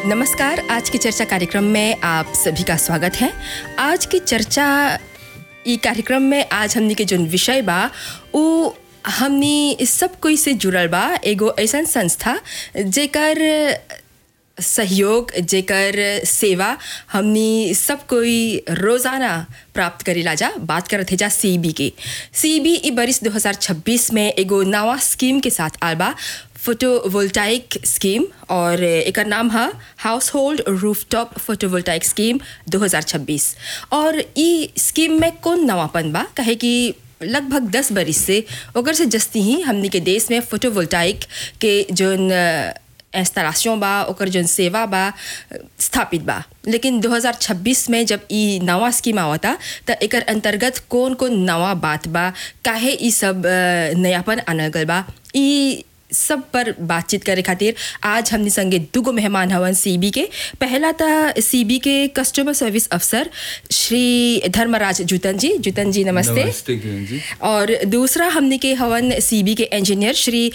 नमस्कार आज की चर्चा कार्यक्रम में आप सभी का स्वागत है आज की चर्चा ई कार्यक्रम में आज हमनी के जोन विषय बा उ हमनी सब कोई से जुड़ल बा एगो ऐसन संस्था जेकर सहयोग जेकर सेवा हमनी सब कोई रोज़ाना प्राप्त करेला जा बात करत है जा सी बी के सी बी ई बरिस 2026 में एगो नवा स्कीम के साथ आल बा फोटोवोल्टाइक स्कीम और एकर नाम है household rooftop photovoltaic scheme 2026 और ई स्कीम में कौन नवापन बा कहे कि लगभग दस बरिस से ओकर से जस्ती ही हमनी के देश में फोटोवोल्टाइक के जोन इंस्टॉलेशन बा ओकर जोन सेवा बा स्थापित बा लेकिन 2026 में जब ई नवा स्कीम आवता त एकर अंतर्गत कौन कौन नवा बात बा काहे ई सब अ, नयापन आनल गल बा ई सब पर बातचीत करे खातिर आज हमने संगे दुगो मेहमान हवन सीबी के पहला था सीबी के कस्टमर सर्विस अफसर श्री धर्मराज जूतन जी जूतन जी नमस्ते नमस्ते किरण जी और दूसरा हमने के हवन सीबी के इंजीनियर श्री